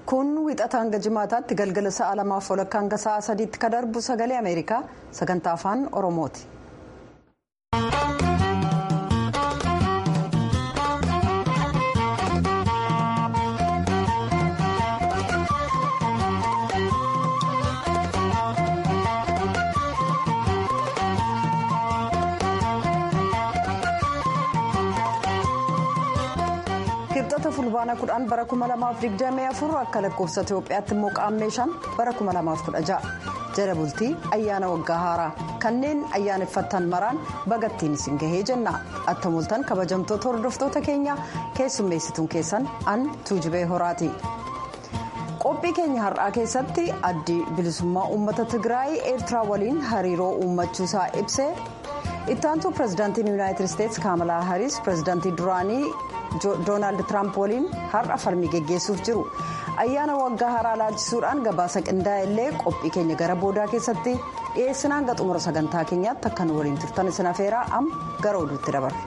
kun wixata hanga jimaataatti galgala sa'a lamaaf walakkaa hanga sa'a sadiitti ka darbu sagalee ameerikaa sagantaa afaan oromooti. kibxata fulbaana kudhan bara 2024 akka lakkoofsa itiyoophiyaatti immoo qaammee shan bara 2016 jala bultii ayyaana waggaa haaraa kanneen ayyaaneffattan maraan bagattiin isin gahee jenna attamultan kabajamtoota hordoftoota keenya keessummeessituun keessan an tuujibee horaati. qophii keenya har'aa keessatti addi bilisummaa uummata tigraay eertiraa waliin hariiroo uummachuusaa ibsee ittaantuu pirezidaantiin yuunaayitid isteetsi kaamalaa hariis pirezidaantii duraanii doonaald tiraamp waliin har'a falmii geggeessuuf jiru ayyaana waggaa haaraa laalchisuudhaan gabaasa qindaa'e illee qophii keenya gara boodaa keessatti dhiyeessinaan hanga xumura sagantaa keenyaatti akka nu waliin turtan isin afeeraa amma gara oduutti dabarra.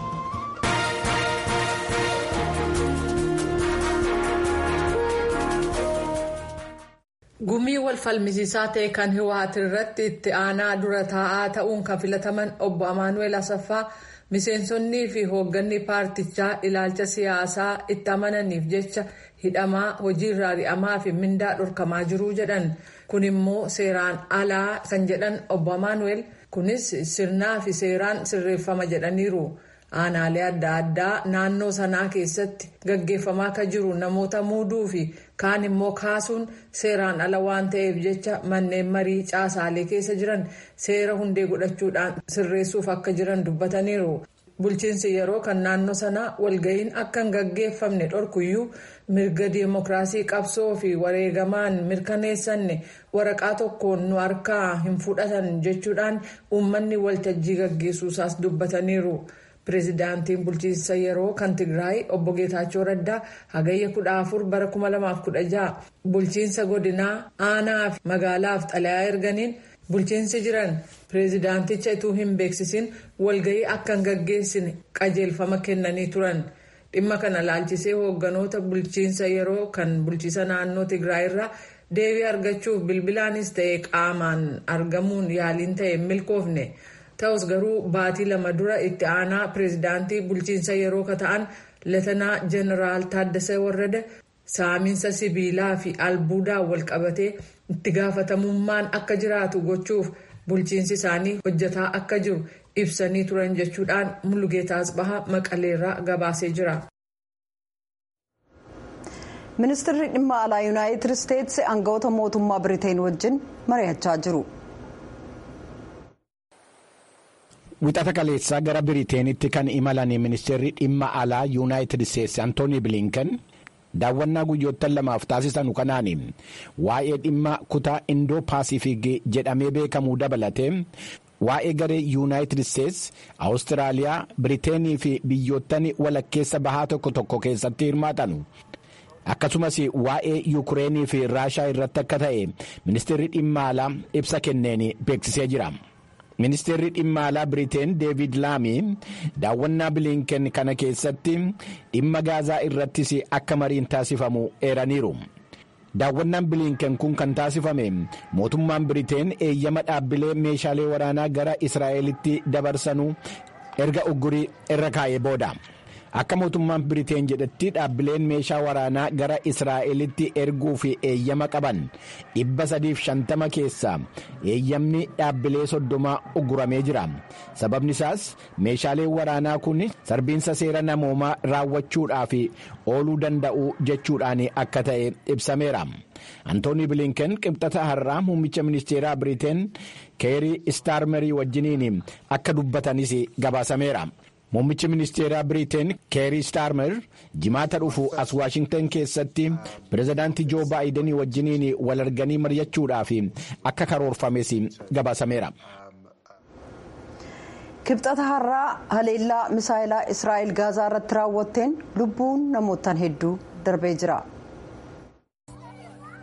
gumii wal falmisiisaa ta'e kan hiwaat irratti itti aanaa dura taa'aa ta'uun kan filataman obbo amaanuel asaffaa miseensonnii fi hoogganni paartichaa ilaalcha siyaasaa itti amananiif jecha hidhamaa hojiirra ari'amaa fi mindaa dhorkamaa jiruu jedhan kun immoo seeraan alaa kan jedhan obbo amaanuel kunis sirnaa fi seeraan sirreeffama jedhaniiru. aanaalee adda addaa naannoo sanaa keessatti gaggeeffamaa kan jiru namoota muuduu fi kaan immoo kaasuun seeraan ala waan ta'eef jecha manneen marii caasaalee keessa jiran seera hundee godhachuudhaan sirreessuuf akka jiran dubbataniiru. bulchiinsi yeroo kan naannoo sanaa walga'iin akka hin gaggeeffamne dhorkuyyuu mirga diimokiraasii qabsoo fi wareegamaan mirkaneessanne waraqaa tokkoon nu harkaa hin fudhatan jechuudhaan uummanni waltajjii gaggeessuusaas dubbataniiru. pireezidaantiin bulchiinsa yeroo kan tigraay obbo geetaachoo raddaa hagayya 14 bara 2016 bulchiinsa godinaa aanaa fi magaalaaf xalayaa erganiin bulchiinsi jiran pireezidaanticha ituu hin beeksisin walga'ii akka hin gaggeessine qajeelfama kennanii turan dhimma kana laalchisee hoogganoota bulchiinsa yeroo kan bulchiisa naannoo tigraay irraa deebii argachuuf bilbilaanis ta'e qaamaan argamuun yaaliin ta'e milkoofne. ta'us garuu baatii lama dura itti aanaa pireezidaantii bulchiinsa yeroo ka ta'an latanaa jeneraal taaddasee warrada saamiinsa sibiilaa fi albuudaan walqabatee itti gaafatamummaan akka jiraatu gochuuf bulchiinsi isaanii hojjetaa akka jiru ibsanii turan jechuudhaan mulugeetaa asbahaa maqaleerraa gabaasee jira. ministeerri dhimma alaa yuunaayitid isteetsi aangawoota mootummaa biriteen wajjin mari'achaa jiru. wixata kaleessaa gara biriteenitti kan imalan ministeerri dhimma alaa yuunaayitid isteetsi antooni bilinken daawwannaa guyyoottan lamaaf taasisanu kanaan waa'ee dhimma kutaa indoo paasifiik jedhamee beekamuu dabalatee waa'ee garee yuunaayitid isteetsi awustiraaliyaa biriteenii fi biyyoottan walakkeessa bahaa tokko tokko keessatti hirmaatanu. akkasumas waa'ee yukureenii fi raashaa irratti akka ta'e ministeerri dhimma alaa ibsa kenneen beeksisee jira. ministeerri dhimma alaa biriteen deevid laamii daawwannaa bilinken kana keessatti dhimma gaazaa irrattis akka mariin taasifamu eeraniiru daawwannaan bilinken kun kan taasifame mootummaan biriteen eeyyama dhaabbilee meeshaalee waraanaa gara israa'elitti dabarsanuu erga uggurii irra kaa'ee booda. akka mootummaan biriteen jedhetti dhaabbileen meeshaa waraanaa gara israa'elitti erguu fi eeyyama qaban 350 keessaa eeyyamni dhaabbilee soddomaa ugguramee jira sababni isaas meeshaaleen waraanaa kun sarbiinsa seera namoomaa raawwachuudhaaf ooluu danda'u jechuudhaan akka ta'e ibsameera. antooni bilinken qibxata har'aa muummicha ministeeraa biriteen keerii istaarmerii wajjiniin akka dubbatanis gabaasameera. muummichi ministeeraa biriteen keerii staarmer jimaata dhufu as waashingtan keessatti pirezidaantii joo baayidenii wajjiniin wal arganii mari'achuudhaaf akka karoorfames gabaasameera. kibxata har'aa haleellaa misaayilaa israa'el gaazaa irratti raawwatteen lubbuun namootaan hedduu darbee jira.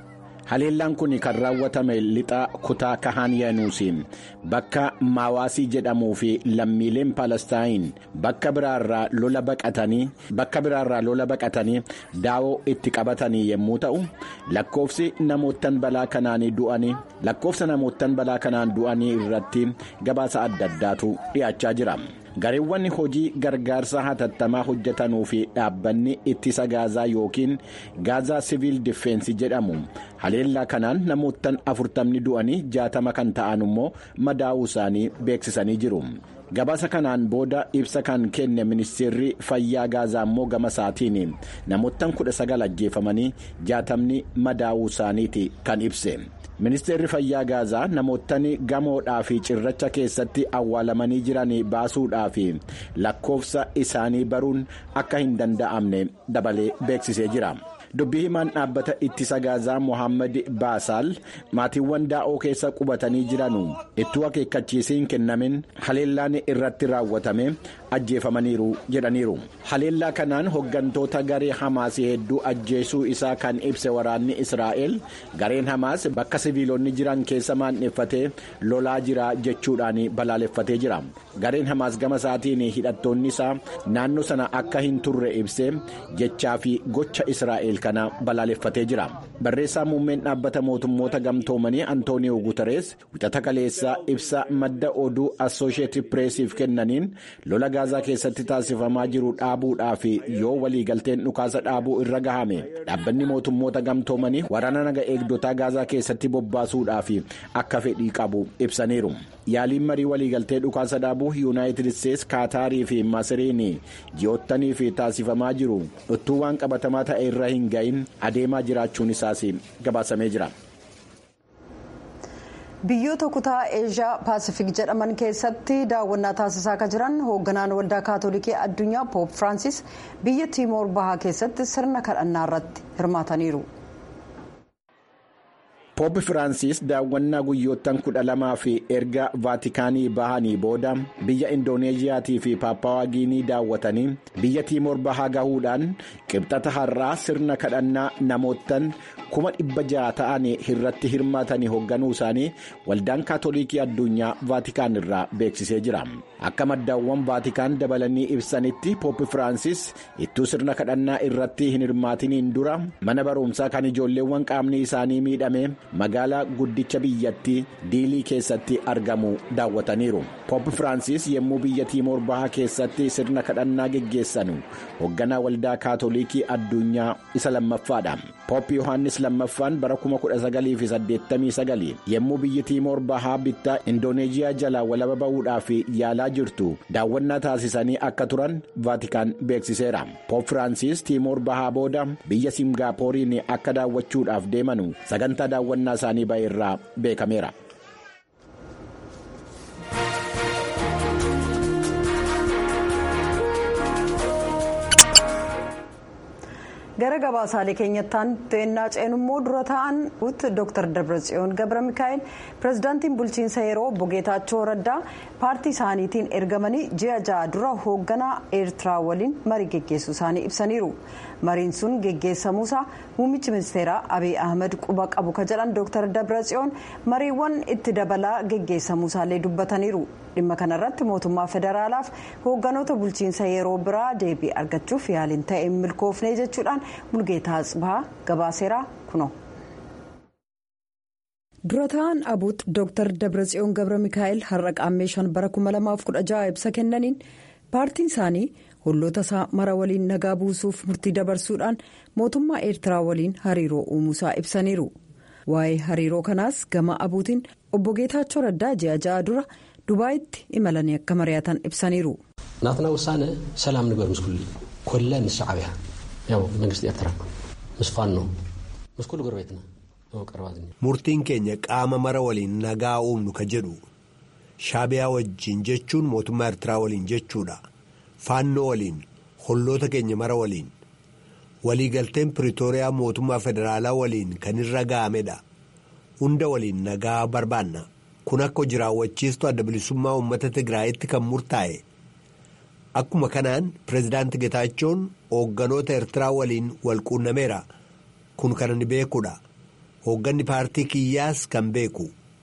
haleellaan kun kan raawwatame lixa kutaa kahaan yaanuusi bakka maawaasii jedhamuu fi lammiileen paalestaayin bakka biraarraa lola baqatanii bakka biraarraa lola baqatanii daawoo itti qabatanii yommuu ta'u lakkoofsi namoottan balaa kanaan du'anii lakkoofsa namoottan balaa kanaan du'anii irratti gabaasa adda addaatu dhiyaachaa jira. gareewwan hojii gargaarsa hatattamaa hojjetanuu fi dhaabbanni ittisa gaazaa yookiin gaazaa siviil difeensi jedhamu haleellaa kanaan namoottan afurtamni du'anii jaatama kan ta'an immoo madaa'uu isaanii beeksisanii jiru. gabaasa kanaan booda ibsa kan kenne ministeerri fayyaa gaazaa immoo gama isaatiin namoottan kudha sagal ajjeefamanii jaatamni madaa'uu isaaniiti kan ibse. ministeerri fayyaa gaazaa namoottan gamoodhaa fi cirracha keessatti awwaalamanii jiran baasuudhaa fi lakkoofsa isaanii baruun akka hin danda'amne dabalee beeksisee jira. dubbii himaan dhaabbata ittisa gaazaa mohaammed baasaal maatiiwwan daa'oo keessa qubatanii jiranu ittuu akeekkachiisiin kennamin haleellaan irratti raawwatame ajjeefamaniiru jedhaniiru haleellaa kanaan hoggantoota garee hamaas hedduu ajjeesuu isaa kan ibse waraanni israa'el gareen hamaas bakka siviilonni jiran keessa maandheeffatee lolaa jira jechuudhaan balaaleffatee jira gareen hamaas gama isaatiin hidhattoonni isaa naannoo sana akka hin turre ibse jechaa fi gocha israa'el. kana balaaleffatee jira barreessaa muummeen dhaabbata mootummoota gamtoomanii antooniyoo guutarees wixata kaleessaa ibsa madda oduu assooshieetid pireesiif kennaniin lola gaazaa keessatti taasifamaa jiru dhaabuudhaaf yoo waliigalteen dhukaasa dhaabuu irra gahame dhaabbanni mootummoota gamtoomanii waraana naga eegdotaa gaazaa keessatti bobbaasuudhaaf akka fedhii qabu ibsaniiru yaaliin marii waliigaltee dhukaasa dhaabuu yuunaayitid isteets kaataarii fi masiriin ji'oottaniif taasifamaa jiru dhuttuu waan qabatamaa ta'e irra hin gahin adeemaa jiraachuun isaas gabaasamee jira. biyyoota kutaa eeshiyaa paasifik jedhaman keessatti daawwannaa taasisaa kan jiran hoogganaan waldaa kaatolikii addunyaa poop firaansis biyya tiimoor bahaa keessatti sirna kadhannaa irratti hirmaataniiru. Poop Firaansis daawwannaa guyyoottan kudha lamaa fi erga vaatikaanii bahanii booda biyya indooneeziyaatii fi paappaawaa giinii daawwatanii biyya tiimoor bahaa gahuudhaan qibxata har'aa sirna kadhannaa namoottan kuma dhibba ja'a ta'an irratti hirmaatanii hoogganuu isaanii waldaan kaatolikii addunyaa vaatikaan irraa beeksisee jira. Akka maddaawwan vaatikaan dabalanii ibsanitti Poop Firaansis ittuu sirna kadhannaa irratti hin hirmaatiniin dura mana barumsaa kan ijoolleewwan qaamni isaanii miidhame. magaalaa guddicha biyyattii diilii keessatti argamu daawwataniiru poop firaansis yommuu biyya tiimoor bahaa keessatti sirna kadhannaa geggeessanu hoogganaa waldaa kaatolikii addunyaa isa lammaffaadha poop yohaannis lammaffaan bara 1989 yommuu biyyi tiimoor bahaa bittaa indooneeziyaa jalaa walaba ba'uudhaaf yaalaa jirtu daawwannaa taasisanii akka turan vaatikaan beeksiseera poop firaansis tiimoor bahaa booda biyya singaappooriin akka daawwachuudhaaf deemanu sagantaa daawwannaa isaanii ba'e irraa beekameera. gara gabaasaalee keenyattaan to'annaa ceenummoo dura ta'an utti dr dabratsiyoon gabra mikaa'el pirezidaantiin bulchiinsa yeroo obbo geetaachoo raddaa paartii isaaniitiin ergamanii ji'a ja'a dura hoogganaa eertiraa waliin marii geggeessuu isaanii ibsaniiru mariin sun geggeessamuusaa muummichi ministeeraa abiy ahmed quba qabu ka jedhan dr dabratsiyoon mariiwwan itti dabalaa geggeessamuusaallee dubbataniiru dhimma kanarratti mootummaa federaalaaf hoogganoota bulchiinsa yeroo biraa deebii argachuuf yaaliin ta'e milkoofnee jechuudhaan mulgeetaa Atsibahaa gabaaseeraa kuno. dura ta'an abuut dr dabratsiyoon gabra mikaa'el har'a qaammee shan bara 2016 ibsa kennaniin paartiin isaanii holloota isaa mara waliin nagaa buusuuf murtii dabarsuudhaan mootummaa eertiraa waliin hariiroo uumuusaa ibsaniiru waa'ee hariiroo kanaas gama abuutiin obbo geetaachoo raddaa ji'a ja'a dura dubaayitti imalanii akka mari'atan ibsaniiru. ናትና ውሳነ ሰላም ንግበር ምስ ኩሉ ኮለ ምስ ሻዕብያ ያው መንግስቲ ኤርትራ ምስ ፋኖ ምስ ኩሉ ጎረቤትና murtiin keenya qaama mara waliin nagaa uumnu ka jedhu shaabiyaa wajjiin jechuun mootummaa eertiraa waliin jechuudha faannoo waliin holloota keenya mara waliin waliigalteen piriitooriyaa mootummaa federaalaa waliin kan irra ga'amedha hunda waliin nagaa barbaanna kun akka hojii raawwachiistu adda bilisummaa uummata tigraayitti kan murtaa'e akkuma kanaan pireezidaanti getaachoon hoogganoota eertiraa waliin wal quunnameera kun kan inni beekudha hoogganni paartii kiyyaas kan beeku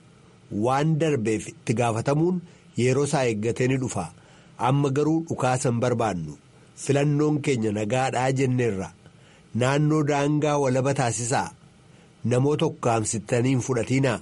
waan darbeef itti gaafatamuun yeroo isaa eeggatee ni dhufa amma garuu dhukaasa hin barbaannu filannoon keenya nagaadhaa jenneerra naannoo daangaa walaba taasisaa namoota ukkaamsittanii hin fudhatiinaa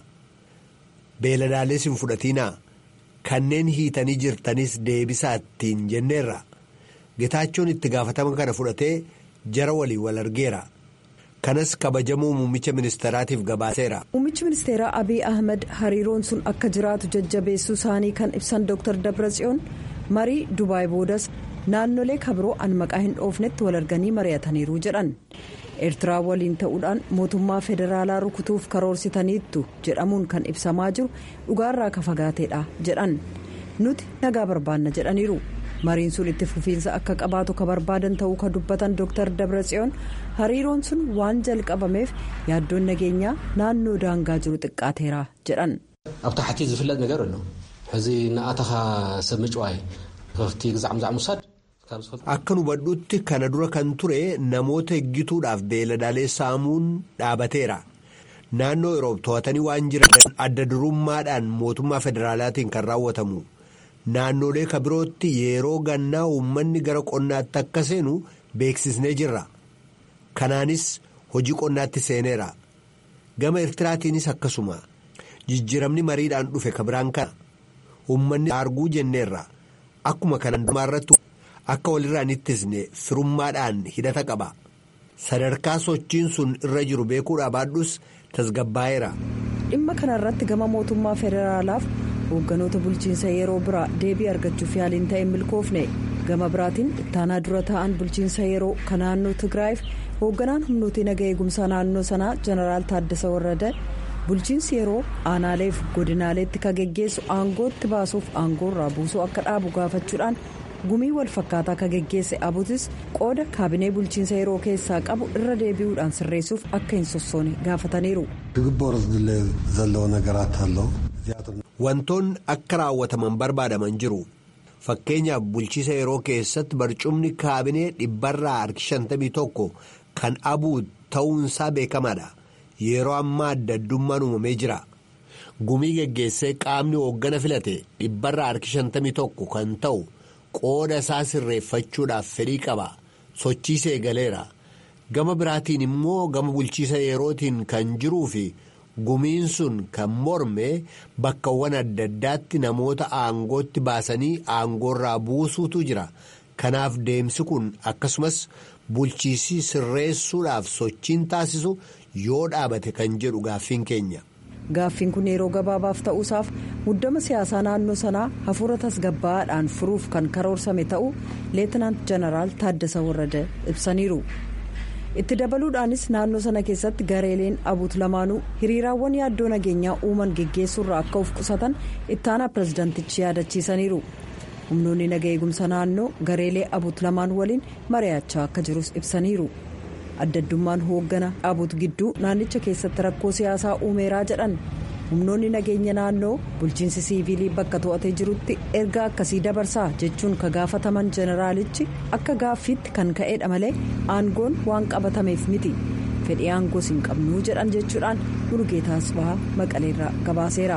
beeladaalees hin fudhatiinaa kanneen hiitanii jirtanis deebisaa ittiin jenneerra getaachoon itti gaafatama kana fudhatee jara walii wal argeera. kanas kabajamuu muummicha ministeeraatiif gabaaseera. muummichi ministeeraa abiy ahmed hariiroon sun akka jiraatu jajjabeessuu isaanii kan ibsan dr dabratsiyoon marii dubaay boodas naannolee kabiroo an maqaa hin dhoofnetti wal arganii mari'ataniiru jedhan eertiraa waliin ta'uudhaan mootummaa federaalaa rukutuuf karoorsitaniittu jedhamuun kan ibsamaa jiru dhugaarraa ka fagaateedha jedhan nuti nagaa barbaanna jedhaniiru. mariin sun itti fufiinsa akka qabaatu ka barbaadan ta'uu ka dubbatan dr dabratsiyoon hariiroon sun waan jalqabameef yaaddoon nageenyaa naannoo daangaa jiru xiqqaateera jedhan. ኣብ ታሕቲ ዝፍለጥ ነገር ኣሎ ሕዚ ንኣተኻ ሰብ ምጭዋይ ከፍቲ ግዛዕ ምዛዕ ሙሳድ akka nu hubadhutti kana dura kan ture namoota eeggituudhaaf beeladaalee saamuun dhaabateera naannoo yeroo to'atanii waan jiran adda durummaadhaan mootummaa federaalaatiin kan raawwatamu. naannolee kabirootti yeroo gannaa uummanni gara qonnaatti akka seenu beeksisnee jirra kanaanis hojii qonnaatti seeneera gama eertiraatiinis akkasuma jijjiiramni mariidhaan dhufe kabiraan kana uummanni arguu jenneerra akkuma kanan irratti akka walirraan ittisne firummaadhaan hidhata qaba sadarkaa sochiin sun irra jiru beekuudhaa baadhus tasgabbaa'eera. dhimma kanarratti gama mootummaa federaalaaf. hoogganoota bulchiinsa yeroo biraa deebii argachuuf yaaliin ta'e milkoofne gama biraatiin ittaanaa dura ta'an bulchiinsa yeroo kan naannoo tigraayiif hoogganaan humnooti naga eegumsaa naannoo sanaa jeneraal taaddasa warrada bulchiinsi yeroo aanaaleef godinaaleetti ka geggeessu aangootti baasuuf aangoorraa buusuu akka dhaabu gaafachuudhaan gumii wal fakkaataa ka geggeesse abutis qooda kaabinee bulchiinsa yeroo keessaa qabu irra deebi'uudhaan sirreessuuf akka hin sossoone gaafataniiru. Wantoonni akka raawwataman barbaadaman jiru fakkeenyaaf bulchiisa yeroo keessatti barcumni kaabinee dhibbarraa harki shantamii tokko kan abuu ta'uunsaa beekamaadha yeroo ammaa adda addummaan uumamee jira gumii geggeessee qaamni hooggana filate dhibbarraa harki shantamii tokko kan ta'u qooda isaa sirreeffachuudhaaf fedhii qaba sochiisee galeera gama biraatiin immoo gama bulchiisa yerootiin kan jiruu fi. gumiin sun kan morme bakkawwan adda addaatti namoota aangootti baasanii aangoorraa buusuutu jira kanaaf deemsi kun akkasumas bulchiisii sirreessuudhaaf sochiin taasisu yoo dhaabate kan jedhu gaaffiin keenya. gaaffiin kun yeroo gabaabaaf ta'uusaaf muddama siyaasaa naannoo sanaa hafuura tasgabbaa'aadhaan furuuf kan karoorsame ta'uu leetinaant jeneraal taaddasa warrada ibsaniiru. itti dabaluudhaanis naannoo sana keessatti gareeleen abuut lamaanuu hiriiraawwan yaaddoo nageenyaa uuman geggeessuurraa akka of qusatan ittaanaa pirezidaantichi yaadachiisaniiru humnoonni naga eegumsa naannoo gareelee abuut lamaan waliin mari'achaa akka jirus ibsaniiru addaddummaan hooggana abuut gidduu naannicha keessatti rakkoo siyaasaa uumeeraa jedhan humnoonni nageenya naannoo bulchiinsi siivilii bakka to'atee jirutti erga akkasii dabarsaa jechuun ka gaafataman jeneraalichi akka gaaffiitti kan ka'eedha malee aangoon waan qabatameef miti fedhii aangoos hin qabnuu jedhan jechuudhaan mulugeetaas bahaa maqaleerraa gabaaseera.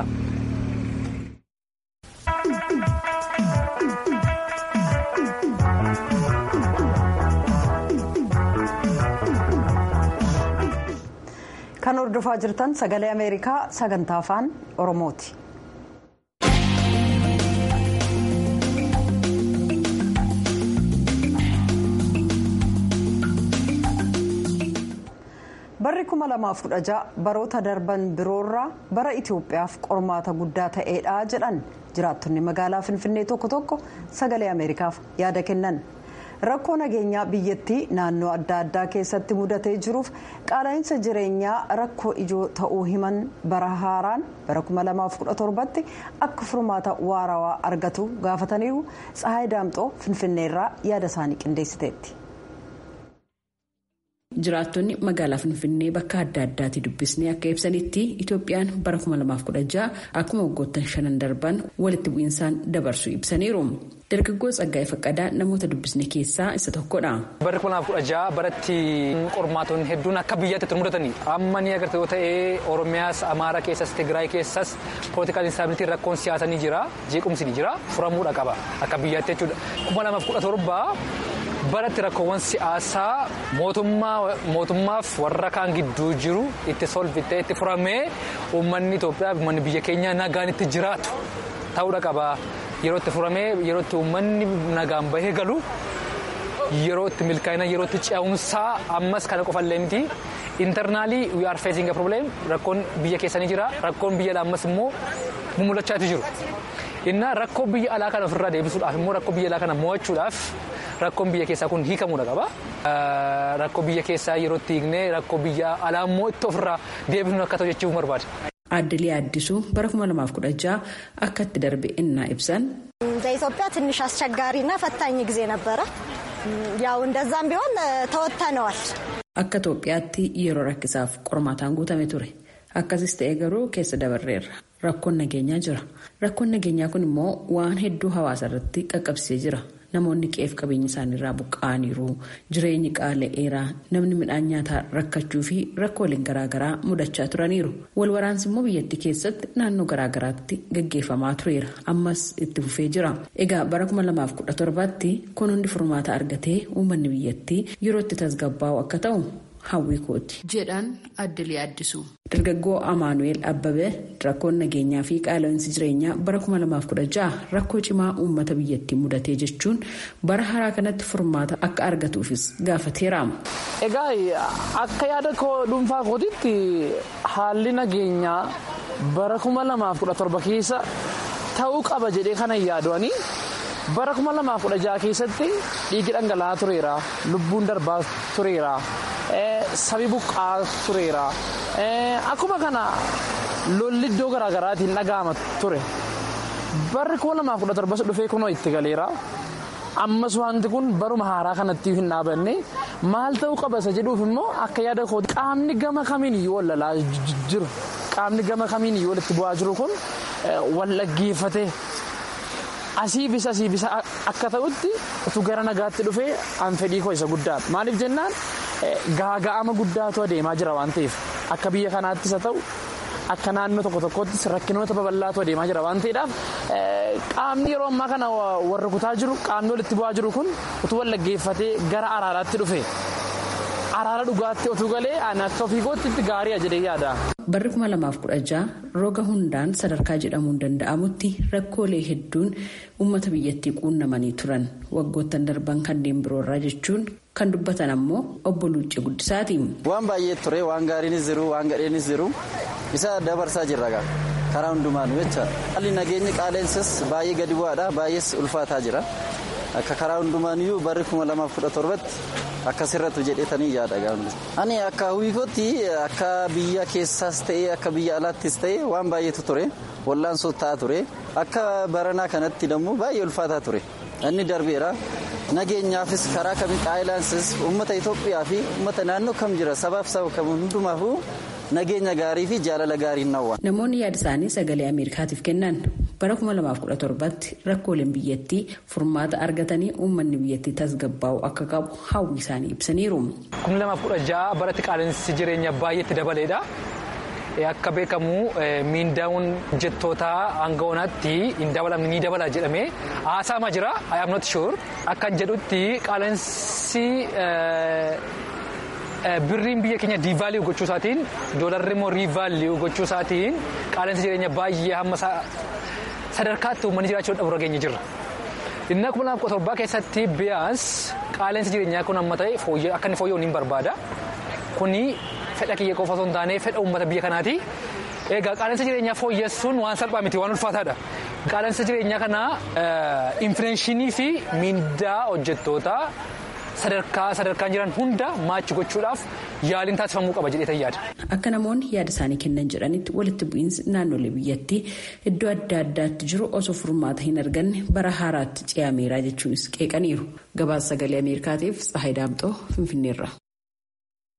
kan hordofaa jirtan sagalee ameerikaa sagantaa afaan oromooti. barri 2016 baroota darban biroorraa bara itiyoophiyaaf qormaata guddaa ta'eedha jedhan jiraattonni magaalaa finfinnee tokko tokko sagalee ameerikaaf yaada kennan. rakkoo nageenyaa biyyattii naannoo adda addaa keessatti mudatee jiruuf qaala'insa jireenyaa rakkoo ijoo ta'uu himan bara haaraan bara 2017tti akka furmaata waarawaa argatu gaafataniiru tsahaay daamxoo finfinneerraa yaada isaanii qindeessiteetti. jiraattonni magaalaa finfinnee bakka adda addaatti dubbisnee akka ibsanitti itoophiyaan bara 2016 akkuma waggoottan shanan darban walitti bu'iinsaan dabarsu ibsaniiru. dargaggoo tsaggaa'ee faqqadaa namoota dubbisne keessaa isa tokkodha. Barri kuma lamaaf kudha jaha baratti qormaatonni hedduun akka biyyaatti itti mudatanii amma ni agartee yoo ta'e Oromiyaas Amaaraa keessas Tigraay keessas poolitikaal instaabilitiin rakkoon siyaasaa ni jira jeequmsi ni jira furamuudha qaba akka biyyaatti jechuudha. kuma lamaaf kudha torba baratti rakkoowwan siyaasaa mootummaaf warra kaan gidduu jiru itti solvitee itti furamee uummanni Itoophiyaa uummanni biyya keenyaa nagaan itti jiraatu ta'uudha qaba. Yeroo itti furamee yeroo itti uummanni nagaan bahee galu yeroo itti milkaa'ina yeroo itti ce'umsaa ammas kana qofallee miti intarnaalii we are facing a problem rakkoon biyya keessanii jira rakkoon biyya ammas immoo mul'achaati jiru. Innaa rakkoo biyya alaa kana ofirraa deebisuudhaaf immoo rakkoo biyya alaa kana mo'achuudhaaf rakkoon biyya keessaa kun hiikamuudha qaba. Rakkoo biyya keessaa yeroo itti hiiknee rakkoo biyya alaa immoo itti ofirraa deebisuun akka ta'u jechuun barbaada. Aaddelee Addisuu bara 2016 akka itti darbe innaa ibsan. በኢትዮጵያ ትንሽ አስቸጋሪና ፈታኝ ጊዜ ነበረ። ያው እንደዛም ቢሆን ተወጥተነዋል። Akka Itoophiyaatti yeroo rakkisaaf qormaataan guutame ture. Akkasis ta'e garuu keessa dabarreerra. Rakkoon nageenyaa jira. Rakkoon nageenyaa kun immoo waan hedduu hawaasa irratti qaqqabsee jira. Namoonni qe'ee fi qabeenya isaaniirraa buqqa'aniiru. Jireenyi qaala'eeraa namni midhaan nyaataa rakkachuu fi rakkooleen garaagaraa mudachaa turaniiru. Wal waraansi immoo biyyattii keessatti naannoo garaagaraatti gaggeeffamaa tureera. Ammas itti fufee jira. Egaa bara 2017tti kun hundi furmaata argatee uummanni biyyattii yeroo itti tasgabbaa'u akka ta'u hawwii kooti. jedhan addelee addisu. Dargaggoo Amaanu'eel Abbabee rakkoon nageenyaa fi qaala'insi jireenyaa bara 2016 rakkoo cimaa uummata biyyattii mudatee jechuun bara haaraa kanatti furmaata akka argatuufis gaafateera. Egaa akka yaada koo dhuunfaa kootitti haalli nageenyaa bara 2017 keessa ta'uu qaba jedhee kana yaadu'anii bara 2016 keessatti dhiigi dhangala'aa tureera lubbuun darbaa tureera. Sabi buqqaa tureera. Akkuma kana lolli iddoo garaagaraatiin dhaga'ama ture. Barri kuma lamaaf kudha torba dhufee kunoo itti galeera. Ammas wanti kun baruma haaraa kanatti hin dhaabanne maal ta'uu qaba isa jedhuuf immoo akka yaada kooti qaamni gama kamiin iyyuu wal lalaa jiru qaamni gama kamiin iyyuu walitti bu'aa jiru kun wal dhaggeeffate asii bisa asii bisa akka ta'utti utuu gara nagaatti dhufee an fedhii koo isa guddaadha maaliif jennaan gaaga'ama guddaatu adeemaa jira waan ta'eef akka biyya kanaattis haa ta'u akka naannoo tokko tokkottis rakkinoota babal'aatu adeemaa jira waan ta'eedhaaf qaamni yeroo ammaa kana warra kutaa jiru qaamni walitti bu'aa jiru kun utuu wal dhaggeeffatee gara araaraatti dhufe araara dhugaatti otuu galee ani akka ofii kootti gaariidha jedhee yaada. Barri 2016 roga hundaan sadarkaa jedhamuun danda'amutti rakkoolee hedduun uummata biyyattii quunnamanii turan waggoottan darban kanneen biroorraa jechuun kan dubbatan ammoo obbo Luuccee Guddisaati. Waan baay'ee ture waan gaariinis jiru waan gadheenis jiru isa dabarsaa jirra karaa hundumaanu jecha haalli nageenyi qaaleensis baay'ee gadi bu'aadha baay'ees ulfaataa jira akka karaa hundumaaniyyuu barri 2017 akkasirratti jedhetanii yaada gaafni. Ani akka hawwikootti akka biyya keessaas ta'ee akka biyya alaattis ta'ee waan baay'eetu ture wallaan sottaa'aa ture akka baranaa kanatti immoo baay'ee ulfaataa ture inni darbeera nageenyaafis karaa kamii qaayilaansis uummata Itoophiyaa fi uummata naannoo kam jira sabaaf saba kam hundumaafuu nageenya gaarii fi jaalala gaarii nawwa. Namoonni yaada isaanii sagalee Ameerikaatiif kennan bara 2017tti rakkooleen biyyattii furmaata argatanii uummanni biyyattii tasgabbaa'u akka qabu hawwi isaanii ibsaniiru. 2016 baratti qaala'insi jireenya baay'eetti dabaleedha. Akka beekamu miindaawwan hojjettootaa hanga onaatti hin dabalamne ni dabala jedhamee haasa'amaa jira. I am not sure. Akkan jedhutti qaala'insi birriin biyya keenya diivaalii gochuu isaatiin doolarri immoo riivaalii gochuu isaatiin qaala'insi jireenya baay'ee hamma sadarkaatti uummanni jiraachuu dhabuurra geenye jirra. Inni kuma lama torbaa keessatti biyyaas qaala'insi jireenyaa kun amma ta'e akka inni fooyya'u ni barbaada. Kuni fedha kiyya qofa osoo hin taane fedha uummata biyya kanaati. Egaa qaala'insa jireenyaa fooyyessuun waan salphaa miti waan ulfaataadha. Qaala'insa jireenyaa kana infileenshinii fi miindaa hojjettootaa sadarkaa sadarkaan jiran hunda maachi gochuudhaaf yaaliin taasifamuu qaba jedhee yaada. Akka namoonni yaada isaanii kennan jedhanitti walitti bu'iinsi naannolee biyyattii iddoo adda addaatti jiru osoo furmaata hin arganne bara haaraatti ce'ameera jechuunis qeeqaniiru. Gabaasa sagalee Ameerikaatiif Tsahayi Daamxoo Finfinneerra.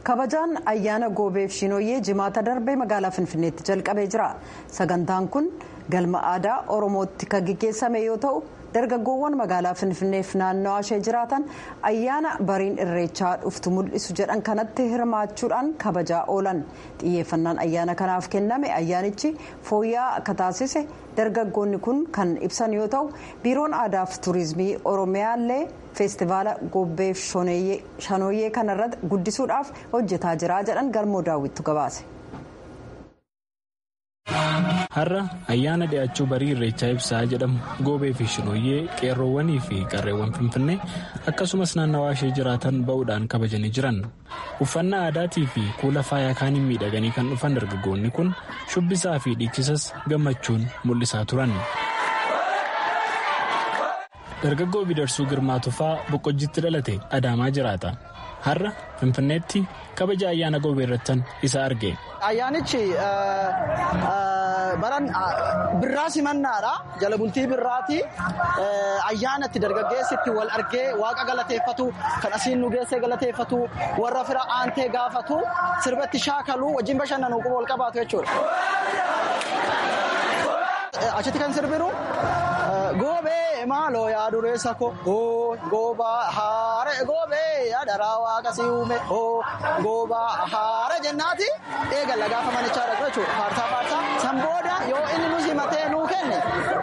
kabajaan ayyaana goobeef shinooyyee jimaata darbee magaalaa finfinneetti jalqabee jira sagantaan kun galma aadaa oromootti kan gaggeessame yoo ta'u dargaggoowwan magaalaa finfinneef naannawaa ishee jiraatan ayyaana bariin irreechaa dhuftu mul'isu jedhan kanatti hirmaachuudhaan kabajaa oolan xiyyeeffannaan ayyaana kanaaf kenname ayyaanichi fooyya'aa akka taasise dargaggoonni kun kan ibsan yoo ta'u biiroon aadaaf tuurizimii oromiyaallee feestivaala gobbeef shanooyyee kanarratti guddisuudhaaf hojjetaa jira jedhan galmoo daawwittu gabaase. har'a ayyaana dhi'aachuu barii irreechaa ibsaa jedhamu goobee fi shinooyyee qeerroowwanii fi qarreewwan finfinnee akkasumas naannawaa ishee jiraatan ba'uudhaan kabajanii jiran uffannaa aadaatii fi kuula faayaa kaaniin miidhaganii kan dhufan dargaggoonni kun shubbisaa fi dhiichisas gammachuun mul'isaa turan. dargaggoo bidarsuu girmaa tufaa boqqojjitti dhalate adaamaa jiraata har'a finfinneetti kabaja ayyaana goobee irrattan isa arge. ayyaanichi baran birraa simannaadha jala bultii birraati ayyaanatti dargaggeessitti wal argee waaqa galateeffatu kan asiin nu geessee galateeffatu warra fira aantee gaafatu sirbatti shaakaluu wajjin bashannanuu quba wal qabaatu jechuudha. achitti kan sirbinu goobee maaloo yaa dureessa ko goobaa haare goobee yaa daraa waaqa si uume goobaa haare jennaati eegalla gaafa manichaa dhaqu jechuudha faarsaa faarsaa san booda yoo inni nu simatee nuu kenne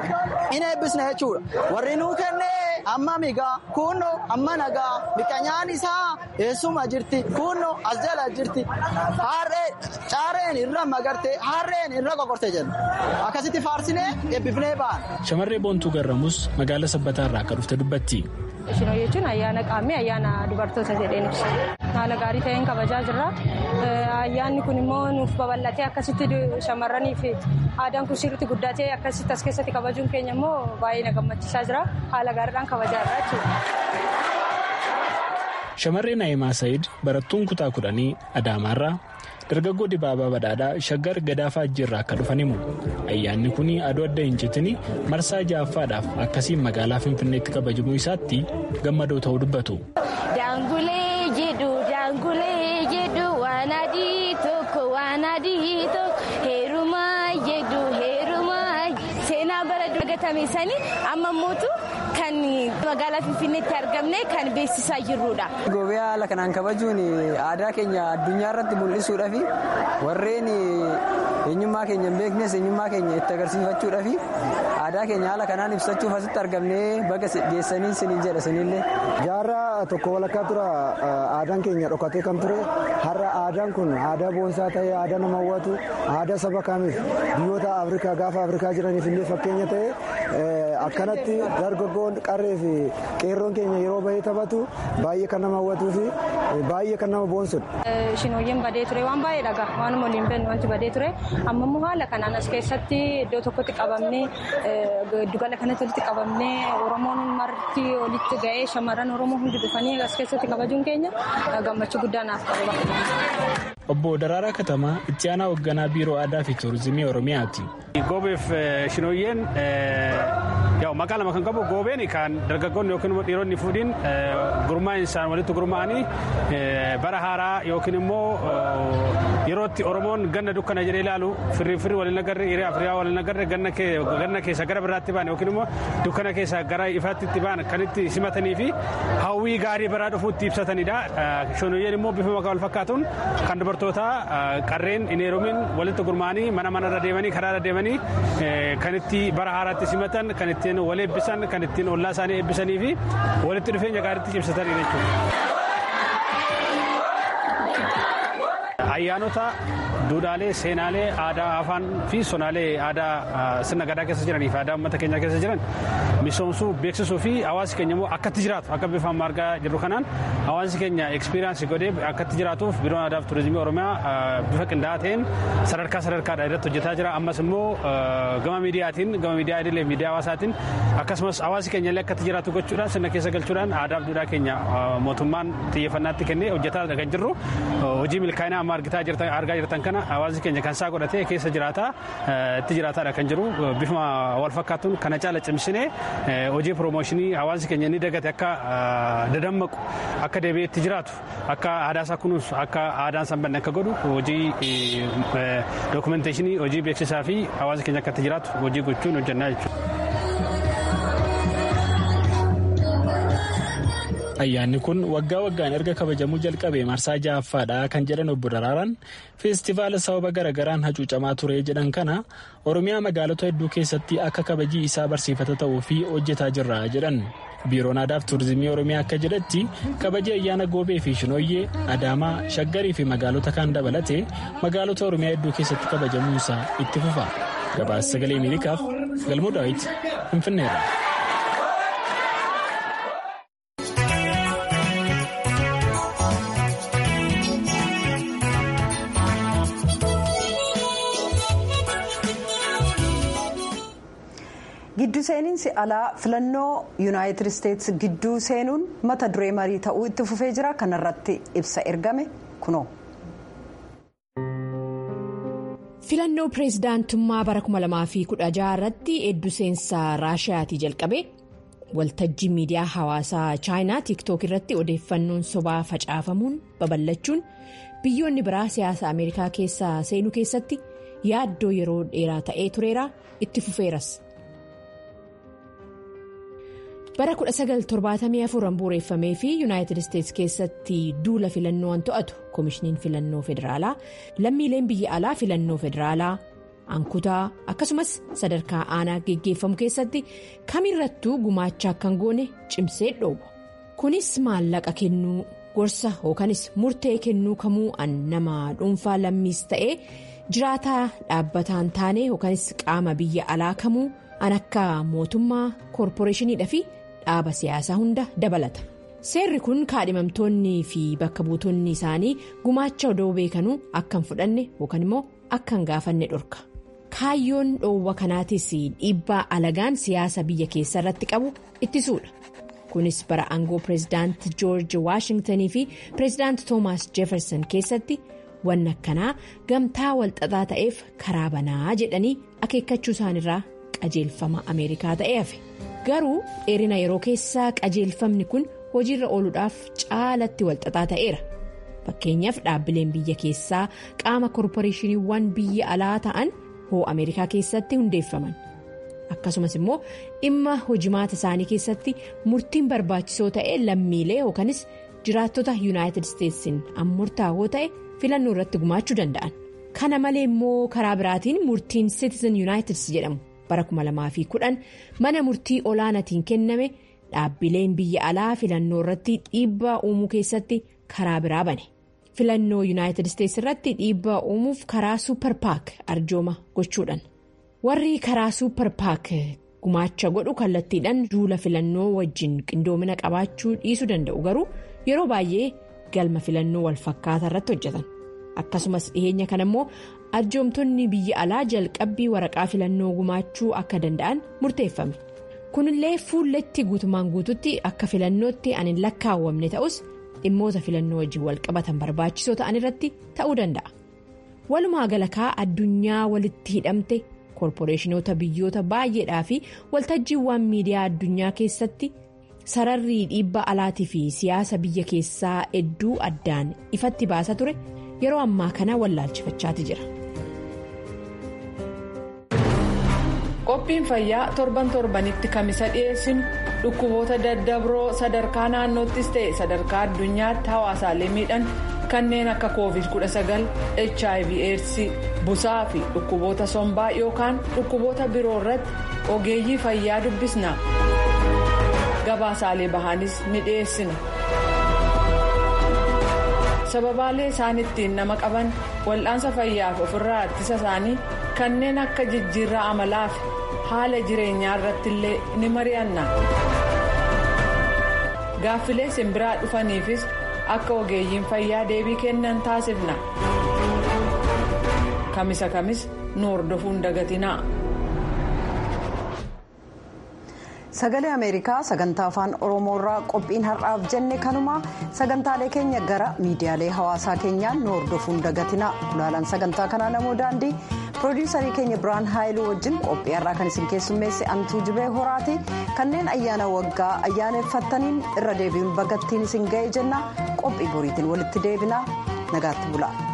in eebbisne jechuudha warri nuu kenne amma migaa kunno amma nagaa miqanyaan isaa eessuma jirti kunno as jala jirti harree caareen irra magarte harreen irra qoqorte jenna akkasitti faarsinee eebbifnee ba'an. Shamarree Boontuu Garramus magaalaa sabbataa irraa akka dhufte dubbatti. Shinoo jechuun ayyaana qaamee ayyaana dubartoota jedheen ibsa. Haala gaarii ta'een kabajaa jirra. Ayyaanni kun immoo nuuf babal'atee akkasitti shamarranii fi aadaan kun sirriitti guddatee akkasitti as keessatti kabajuun keenya immoo baay'ee na gammachiisaa jira. Haala gaariidhaan kabajaa jirra jechuudha. Shamarree Naayimaa Sa'iid barattuun kutaa kudhanii Adaamaarraa dargaggoo dibaabaa badhaadhaa shaggar gadaafaa ajjiirraa akka dhufan himu ayyaanni kun aduu adda hin citini marsaa ja'affaadhaaf akkasiin magaalaa finfinneetti kabajamuu isaatti gammadoo ta'uu dubbatu. daangulee jedhu daangulee jedhu waan adii tokko waan adii tokko heerumaa jedhu heerumaa seenaa bara dagatame sanii amma mootu kan magaalaa finfinneetti argamne kan beeksisaa jirrudha. Goobee haala kanaan kabajuun aadaa keenya addunyaa irratti mul'isuudhaafi warreen eenyummaa keenya hin beeknes eenyummaa keenya itti agarsiifachuudhaafi aadaa keenya haala kanaan ibsachuuf asitti argamnee baga geessanii siniin jedha sinillee. Jaarraa tokko walakkaa tura aadaan keenya dhokatee kan ture har'a aadaan kun aadaa boonsaa ta'ee aadaa nama hawwatu aadaa saba kamiif biyyoota Afrikaa gaafa Afrikaa jiraniif illee fakkeenya ta'e akkanatti dargaggoon qarree fi qeerroon keenya yeroo bahee taphatu baay'ee kan nama hawwatuu fi baay'ee kan nama boonsudha. Shinooyyeen badee ture waan baay'ee dhagaa waanuma waliin bennu wanti badee ture amma immoo haala kanaan as keessatti iddoo tokkotti qabamnee giddugala kanatti walitti qabamnee Oromoon marti walitti ga'ee shamarran Oromoo hundi dhufanii as keessatti kabajuun keenya gammachuu guddaa naaf qaba. Obbo Daraaraa Katamaa itti aanaa hoogganaa biiroo aadaa fi tuurizimii Oromiyaati. Goobeef shinooyyeen yaa'u maqaa lama kan qabu goobeen kan dargaggoonni yookiin immoo dhiironni fuudhiin gurmaa'insa walitti gurmaa'anii bara haaraa yookiin immoo yerootti Oromoon ganna dukkana jedhee ilaalu firri firri waliin agarre hiriyaa firiyaa waliin agarre ganna keessa gara biraatti ba'an yookiin immoo dukkana keessa gara ifaatti itti ba'an kan itti simatanii fi hawwii gaarii baraa dhufuutti ibsatanidha. Shinooyyeen immoo bifa maqaa wal fakkaatuun kan dubartoota qarreen hin heerumin walitti gurmaa'anii mana manarra deemanii karaarra deemanii kan itti bara haaraatti simatan kan ittiin wal eebbisan kan ittiin ollaa isaanii eebbisanii fi walitti dhufeenya gaariitti cimsatan jechuudha. ayyaanota duudhaalee seenaalee aadaa afaan fi sonaalee aadaa sirna gadaa keessa jiranii fi aadaa uummata keenyaa keessa jiran misoomsuu beeksisuu fi hawaasi keenya immoo akkatti jiraatu akka bifa amma argaa jirru kanaan hawaasi keenya ekspiriyaansi godhee akkatti jiraatuuf biiroon aadaa fi turizimii oromiyaa bifa qindaa'aa ta'een sadarkaa sadarkaadha irratti hojjetaa jira ammas immoo gama miidiyaatiin gama miidiyaa idilee miidiyaa hawaasaatiin akkasumas hawaasi keenya illee akkatti jiraatu gochuudhaan sirna keessa galchuudhaan aadaa fi duudhaa keenya mootummaan xiyyeeffannaatti kennee hojjetaa kan jirru hojii milkaa'inaa amma argaa jirtan kana kana hawaasni keenya kan isaa godhatee keessa jiraata itti jiraataadha kan jiru bifuma wal fakkaatuun kana caala cimsinee hojii piroomooshinii hawaasni keenya inni dagate akka dadammaqu akka deebi'ee itti jiraatu akka aadaa isaa kunuunsu akka aadaan san banne akka godhu hojii dookumenteeshinii hojii beeksisaa fi hawaasni keenya akka itti jiraatu hojii gochuun hojjannaa jechuudha. ayyaanni kun waggaa waggaan erga kabajamuu jalqabee marsaa ja'affaadha kan jedhan obbo Daraaraan feestivaala sababa garagaraan hacuucamaa ture jedhan kana oromiyaa magaalota hedduu keessatti akka kabajii isaa barsiifata ta'uu fi hojjetaa jirra jedhan biiroon aadaa fi tuurizimii oromiyaa akka jedhetti kabajii ayyaana goobee fi shinooyyee adaamaa shaggarii fi magaalota kaan dabalatee magaalota oromiyaa hedduu keessatti kabajamuunsaa itti fufa gabaasa sagalee miilikaaf galmoo daawit finfinneedha. Giddu seeninsi alaa filannoo yuunaayitid isteetsi gidduu seenuun mata duree marii ta'uu itti fufee jira kanarratti ibsa ergame kunoo. filannoo pireezidaantummaa bara 2016 irratti hedduu seensaa raashiyaatii jalqabe waltajjii miidiyaa hawaasaa chaayinaa tiiktook irratti odeeffannoon sobaa facaafamuun babal'achuun biyyoonni biraa siyaasa ameerikaa keessa seenuu keessatti yaaddoo yeroo dheeraa ta'ee tureera itti fufeeras. bara 1974 bu'uureffamee fi yuunaayitid isteetsi keessatti duula filannoo to'atu koomishiniin filannoo federaalaa lammiileen biyya alaa filannoo federaalaa ankutaa akkasumas sadarkaa aanaa geggeeffamu keessatti kamirrattuu gumaacha akka hin goone cimsee dhoowwa kunis maallaqa kennuu gorsa yookanis murtee kennuu kamuu an nama dhuunfaa lammiis ta'ee jiraataa dhaabbataan taane yookanis qaama biyya alaa kamuu an akka mootummaa koorporeeshiniidhaa fi. dhaaba siyaasaa hunda dabalata seerri kun kaadhimamtoonni fi bakka buutonni isaanii gumaacha odoo beekanuu akka hin fudhanne yookaan immoo akka hin gaafanne dhorka kaayyoon dhoowwa kanaatis dhiibbaa alagaan siyaasa biyya keessa irratti qabu ittisuudha kunis bara aangoo pireezidaanti joorji waashingtanii fi pireezidaanti toomaas jeefersan keessatti wanni akkanaa gamtaa walxaxaa ta'eef karaa banaa jedhanii akeekkachuu isaanirraa qajeelfama ameerikaa ta'ee hafe. garuu dheerina yeroo keessaa qajeelfamni kun hojiirra ooluudhaaf caalatti walxaxaa ta'eera fakkeenyaaf dhaabbileen biyya keessaa qaama koorporeeshiniiwwan biyya alaa ta'an hoo ameerikaa keessatti hundeeffaman akkasumas immoo dhimma hojimaata isaanii keessatti murtiin barbaachisoo ta'e lammiilee yookanis jiraattota yuunaayitid isteetsiin murtaa'oo ta'e filannoo irratti gumaachuu danda'an kana malee immoo karaa biraatiin murtiin citizen yuunaayitid jedhamu. bara 2010 mana murtii olaanaatiin kenname dhaabbileen biyya alaa filannoo irratti dhiibbaa uumuu keessatti karaa biraa bane filannoo yuunaayitid isteetsi irratti dhiibbaa uumuuf karaa suupper paak arjooma gochuudhaan warri karaa suupper paak gumaacha godhu kallattiidhaan duula filannoo wajjin qindoomina qabaachuu dhiisuu danda'u garuu yeroo baay'ee galma filannoo walfakkaataa irratti hojjetan akkasumas dhiheenya kana immoo. arjoomtonni biyya alaa jalqabbii waraqaa filannoo gumaachuu akka danda'an murteeffame kunillee fuulletti guutumaan guututti akka filannootti an hin lakkaawwamne ta'us dhimmoota filannoo wajjin walqabatan barbaachisoo ta'an irratti ta'uu danda'a walumaa galakaa addunyaa walitti hidhamte koorporeeshinoota biyyoota baay'eedhaa fi waltajjiiwwan miidiyaa addunyaa keessatti sararri dhiibbaa alaatii fi siyaasa biyya keessaa hedduu addaan ifatti baasa ture yeroo ammaa kana wallaalchifachaati jira. qophiin fayyaa torban torbanitti kamisa dhiyeessinu dhukkuboota daddabroo sadarkaa naannoottis ta'e sadarkaa addunyaatti hawaasaalee miidhan kanneen akka covid 19 hiv aids busaa fi dhukkuboota sombaa yookaan dhukkuboota biroo irratti ogeeyyii fayyaa dubbisna gabaasaalee bahaanis ni dhiyeessina. sababaalee isaan ittiin nama qaban wal'aansa fayyaaf ofirraa ittisa isaanii kanneen akka jijjiirraa amalaa fi haala jireenyaa irratti illee ni mari'anna gaaffilee simbiraa dhufaniifis akka ogeeyyiin fayyaa deebii kennan taasifna kamisa kamis nu hordofuun dagatinaa. sagalee ameerikaa sagantaa afaan oromoorraa qophiin har'aaf jenne kanuma sagantaalee keenya gara miidiyaalee hawaasaa keenyaan nu hordofuun dagatina gulaalaan sagantaa kanaa namoo daandii piroodiyuusarii keenya biraan haayiluu wajjin qophii har'aa kan isin keessummeesse antuu jibee horaati kanneen ayyaana waggaa ayyaaneffattaniin irra deebi'uun bagattiin isin ga'e jenna qophii boriitiin walitti deebina nagaatti bula.